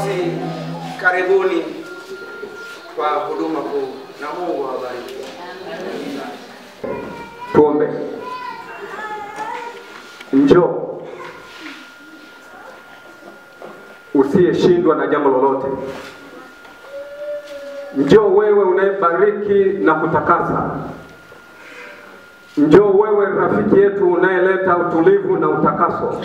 basi karibuni kwa huduma kuu na Mungu awabariki. Tuombe. Njoo usiyeshindwa na jambo lolote. Njoo wewe unayebariki na kutakasa. Njoo wewe rafiki yetu unayeleta utulivu na utakaso.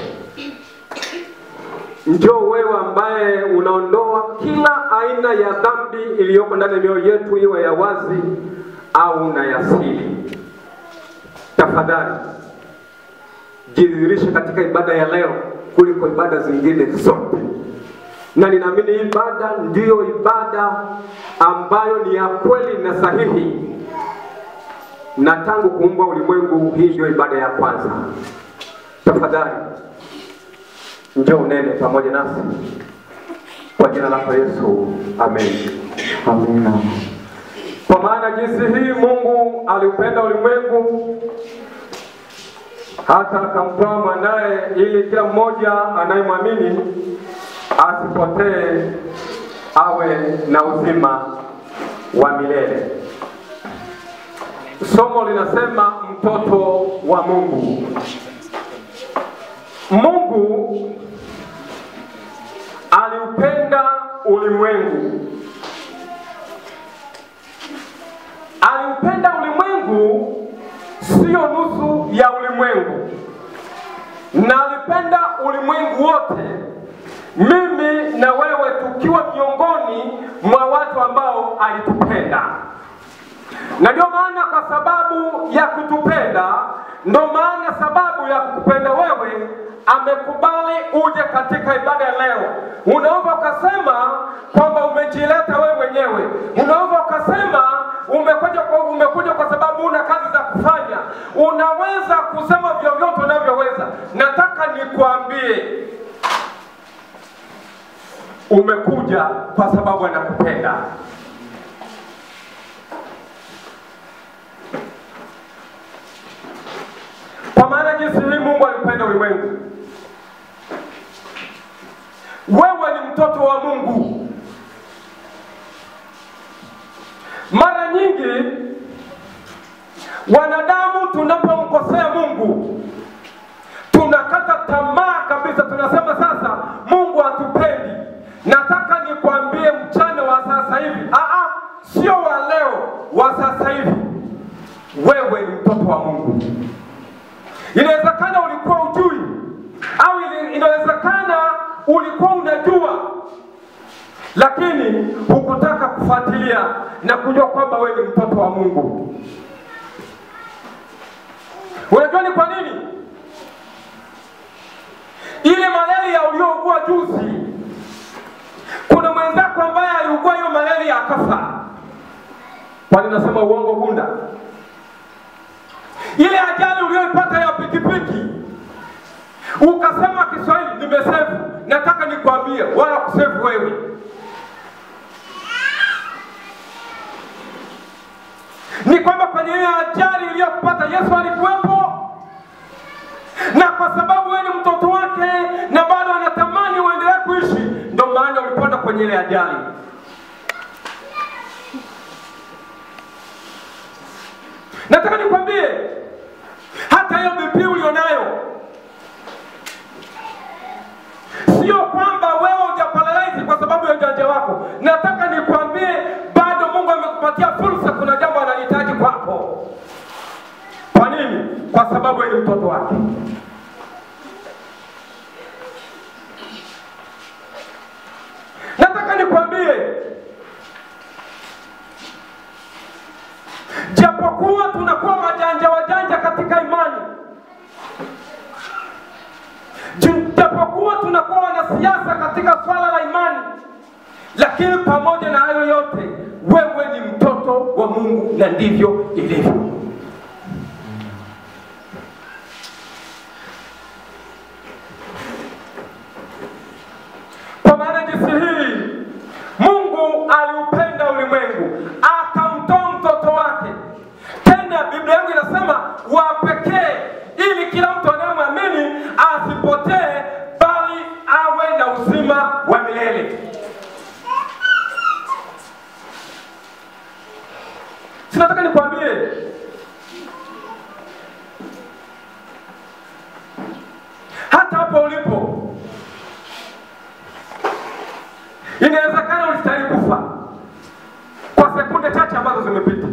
Njoo wewe ambaye unaondoa kila aina ya dhambi iliyoko ndani ya mioyo yetu, iwe ya wazi au na ya siri. Tafadhali jidhihirishe katika ibada ya leo kuliko ibada zingine zote, na ninaamini hii ibada ndiyo ibada ambayo ni ya kweli na sahihi, na tangu kuumbwa ulimwengu, hii ndio ibada ya kwanza. Tafadhali njoo unene pamoja nasi kwa jina lako Yesu, amen. Amina. Kwa maana jinsi hii Mungu aliupenda ulimwengu hata akamtoa mwanaye, ili kila mmoja anayemwamini asipotee, awe na uzima wa milele. Somo linasema mtoto wa Mungu. Mungu aliupenda ulimwengu aliupenda ulimwengu, sio nusu ya ulimwengu, na alipenda ulimwengu wote, mimi na wewe tukiwa miongoni mwa watu ambao alitupenda. Na ndio maana kwa sababu ya kutupenda, ndio maana sababu ya kukupenda wewe amekubali uje katika ibada ya leo. Unaweza ukasema kwamba umejileta wewe mwenyewe, unaweza ukasema umekuja kwa, umekuja kwa sababu una kazi za kufanya. Unaweza kusema vyovyote unavyoweza. Nataka nikwambie, umekuja kwa sababu anakupenda. Kwa maana jinsi hii Mungu alipenda ulimwengu. Wewe ni mtoto wa Mungu. Mara nyingi wanadamu tunapomkosea Mungu tunakata tamaa kabisa, tunasema sasa Mungu hatupendi. Nataka nikwambie mchana wa sasa hivi, aa, sio wa leo, wa sasa hivi, wewe ni mtoto wa Mungu. Inawezekana ulikuwa ujui, au ili- inawezekana ulikuwa unajua, lakini hukutaka kufuatilia na kujua kwamba wewe ni mtoto wa Mungu. Unajua ni kwa nini? Ile malaria uliougua juzi, kuna mwenzako ambaye aliugua hiyo malaria akafa. Kwani nasema uongo Gunda? Ile ajali uliyoipata ya pikipiki ukasema Kiswahili nimesevu, nataka nikwambie, wala kusevu wewe. Ni kwamba kwenye hiyo ajali iliyokupata Yesu alikuwepo, na kwa sababu wewe ni mtoto wake na bado anatamani uendelee kuishi, ndio maana ulipanda kwenye ile ajali. Nataka nikwambie hata hiyo BP ulionayo sio kwamba wewe hujaparalyze kwa sababu ya ujanja wako. Nataka nikwambie bado Mungu amekupatia fursa, kuna jambo analihitaji kwako. Kwa nini? Kwa sababu wewe ni mtoto wake. Nataka nikwambie japokuwa tunakuwa wajanja wajanja katika imani, Ju- japokuwa tunakuwa wanasiasa katika swala la imani, lakini pamoja na hayo yote, wewe ni mtoto wa Mungu na ndivyo ilivyo. Kwa maana jinsi hii Mungu aliupenda ulimwengu akamtoa mtoto wake. Tena Biblia yangu inasema wa pekee, ili kila mtu anayemwamini asipotee, bali awe na uzima wa milele. Sinataka nikwambie hata hapo ulipo, inawezekana ulistahili kufa kwa sekunde chache ambazo zimepita.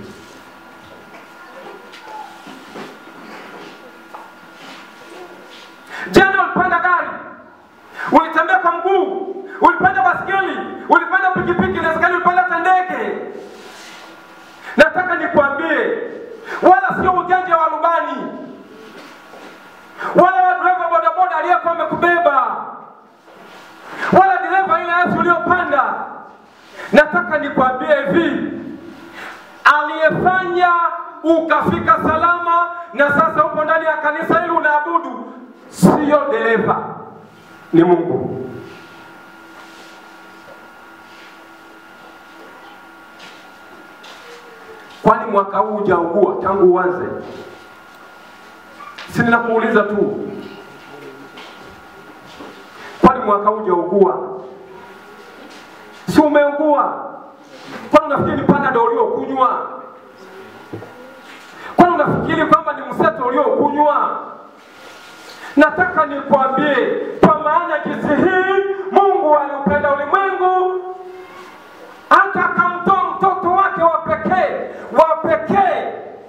Jana ulipanda gari, ulitembea kwa mguu, ulipanda baskeli, ulipanda pikipiki, inawezekana ulipanda hata ndege. Nataka nikwambie, wala sio ujanja wa rubani wala wa dereva bodaboda aliyekuwa amekubeba wala dereva ile asi uliopanda. Nataka nikwambie hivi, aliyefanya ukafika salama na sasa upo ndani ya kanisa hili unaabudu, siyo dereva, ni Mungu. Kwani mwaka huu hujaugua tangu uanze? Si ninakuuliza tu, kwani mwaka huu hujaugua? Si umeugua? Kwani unafikiri ni panado uliokunywa? Kwani unafikiri kwamba ni mseto uliokunywa? Nataka nikwambie, kwa maana jinsi hii Mungu aliupenda ulimwengu hata akamtoa mtoto wake wa pekee wa pekee.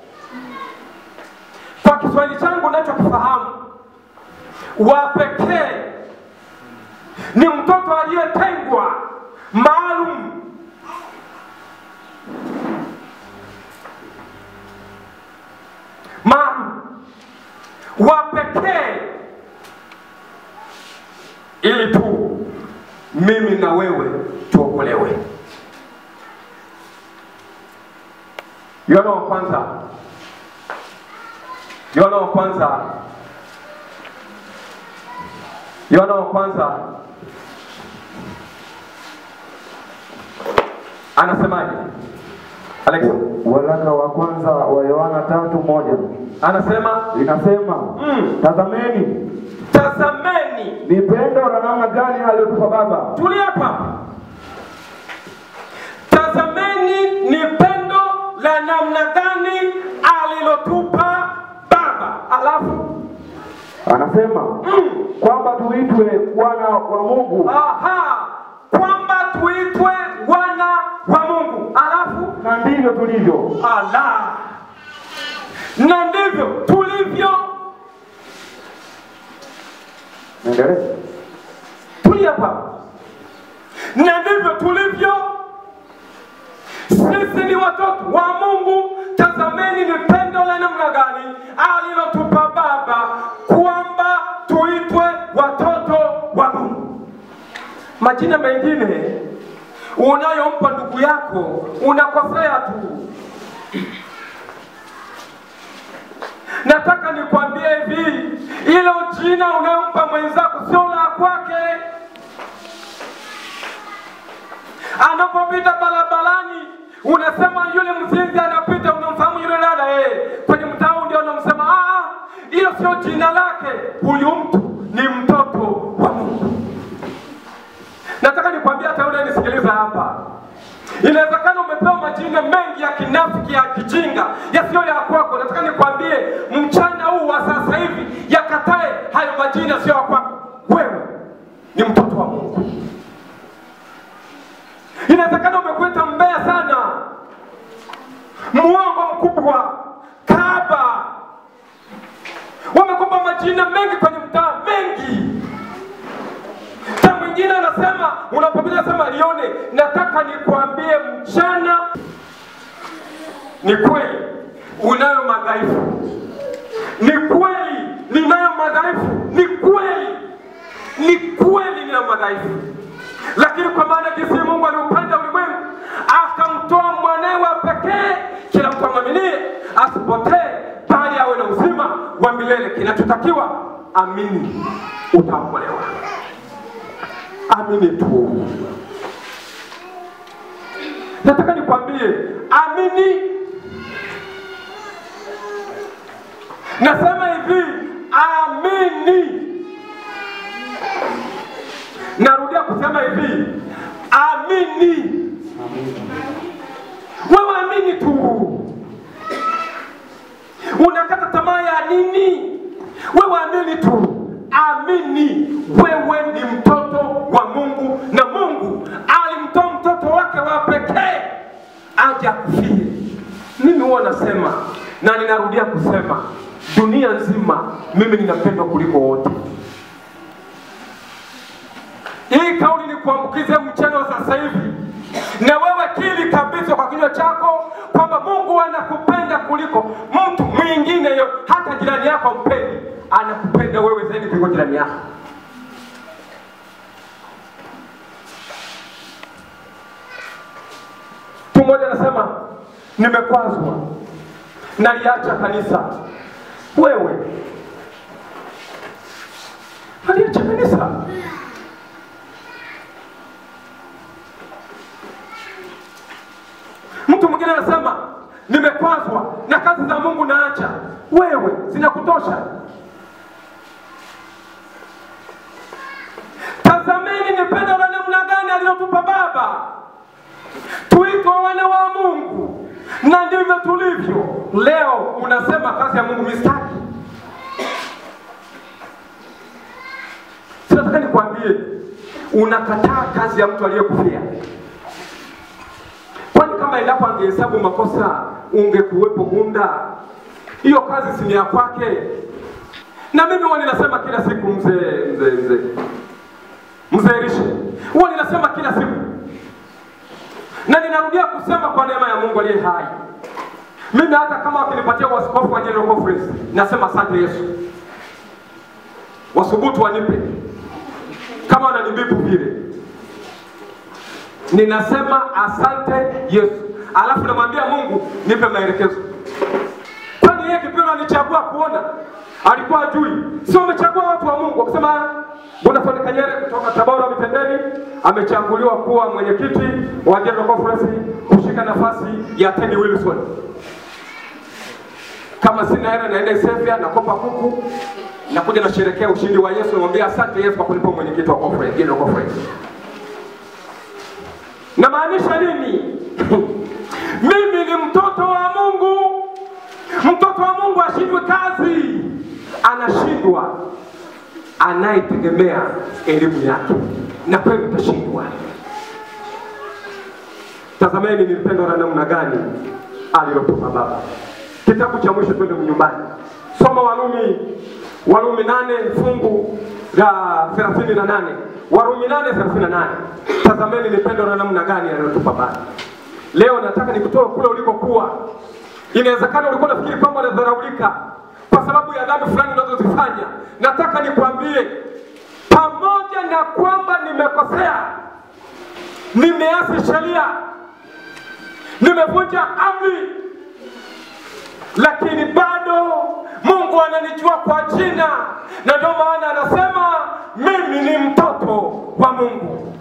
Kwa Kiswahili changu nachokifahamu, wa pekee ni mtoto aliyetengwa maalum maalum wa pekee ili tu mimi na wewe tuokolewe. Yohana wa kwanza, Yohana wa kwanza, Yohana wa kwanza anasemaje? Alex Waraka wa kwanza wa Yohana tatu moja anasema inasema mm, tazameni tazameni ni pendo la namna gani aliyotupa Baba Tulia hapa. Tazameni ni pendo la namna gani alilotupa Baba. Alafu anasema mm, kwamba tuitwe wana wa Mungu aha, kwamba tuitwe wana wa Mungu. Alafu na ndivyo tulivyo. ala, na ndivyo tulivyo. Endelea. Tulia hapa, na ndivyo tulivyo. Sisi ni watoto wa Mungu. Tazameni ni pendo la namna gani alilotupa Baba, kwamba tuitwe watoto wa Mungu. Majina mengine unayompa ndugu yako unakosea tu. Nataka nikwambie hivi, ilo jina unayompa mwenzako sio la kwake. Anapopita barabarani unasema yule mzinzi anapita, unamfahamu yule dada eh, kwenye mtaa ndio unamsema ah, hilo sio jina lake. Huyu mtu ni mtoto wa Mungu. Nataka nikwambie hata yule nisikiliza hapa, inawezekana umepewa majina mengi ya kinafiki ya kijinga yasiyo ya kwako. Nataka nikwambie mchana huu wa sasa hivi, yakatae hayo majina sio ya kwako. Wewe ni mtoto wa Mungu. Inawezekana umekuita mbea sana, muongo mkubwa, kaba, wamekupa majina mengi kwenye mtaa mengi na mwingine anasema unapopita sema lione. Nataka nikwambie mchana, ni kweli unayo madhaifu, ni kweli ninayo madhaifu, ni kweli, ni kweli nina madhaifu, lakini kwa maana jinsi Mungu aliupenda ulimwengu akamtoa mwanawe wa pekee, kila mtu amwaminie asipotee, bali awe na uzima wa milele. Kinachotakiwa amini, utaokolewa. Amini tu. Nataka nikwambie, amini. Nasema hivi, amini. Narudia kusema hivi, amini. Wewe amini tu. aje akufie. Mimi huwa nasema na ninarudia kusema, dunia nzima mimi ninapendwa kuliko wote. Hii kauli ni kuambukize mchana wa sasa hivi, na wewe kili kabisa kwa kinywa chako kwamba Mungu anakupenda kuliko mtu mwingine yo, hata jirani yako mpendi, anakupenda wewe zaidi kuliko jirani yako. Mtu mmoja anasema nimekwazwa, naliacha kanisa. Wewe aliacha kanisa? Mtu mwingine anasema nimekwazwa na kazi za Mungu naacha. Wewe zinakutosha? Tazameni ni pendo la namna gani alilotupa Baba tuitwa wana wa Mungu, na ndivyo tulivyo. Leo unasema kazi ya Mungu mistaki. Sinataka nikwambie, unakataa kazi ya mtu aliyekufia. Kwani kama endapo angehesabu makosa ungekuwepo Gunda? Hiyo kazi si ni ya kwake. Na mimi huwa ninasema kila siku, mzee mzee mzee mzee Rishe, huwa ninasema kila siku na ninarudia kusema kwa neema ya Mungu aliye hai, mimi hata kama wakinipatia waskofu wa General Conference, nasema asante Yesu. Wasubutu wanipe kama wananibipu vile, ninasema asante Yesu, alafu namwambia Mungu nipe maelekezo. Kwani yeye kipindi alichagua kuona alikuwa ajui? Sio amechagua watu wa Mungu wakisema Boniface Kanyere kutoka Tabora Mitendeni amechaguliwa kuwa mwenyekiti wa General Conference kushika nafasi ya Teddy Wilson. Kama sina hela naenda Ethiopia nakopa kuku nakuja nasherekea ushindi wa Yesu, namwambia asante Yesu kwa kunipa mwenyekiti wa conference, General Conference. Namaanisha nini? Mimi ni mtoto wa Mungu. Mtoto wa Mungu ashindwe kazi, anashindwa anayetegemea elimu yake, na kweli utashindwa. Tazameni ni pendo la namna gani alilotupa Baba. Kitabu cha mwisho, twende nyumbani, soma Warumi, Warumi nane fungu la thelathini na nane Warumi nane thelathini na nane Tazameni ni pendo la namna gani alilotupa Baba. Leo nataka nikutoe kule ulikokuwa. Inawezekana ulikuwa unafikiri kwamba unadharaulika kwa sababu ya dhambi fulani unazozifanya. Nataka nikwambie, pamoja na kwamba nimekosea, nimeasi sheria, nimevunja amri, lakini bado Mungu ananijua kwa jina, na ndio maana anasema mimi ni mtoto wa Mungu.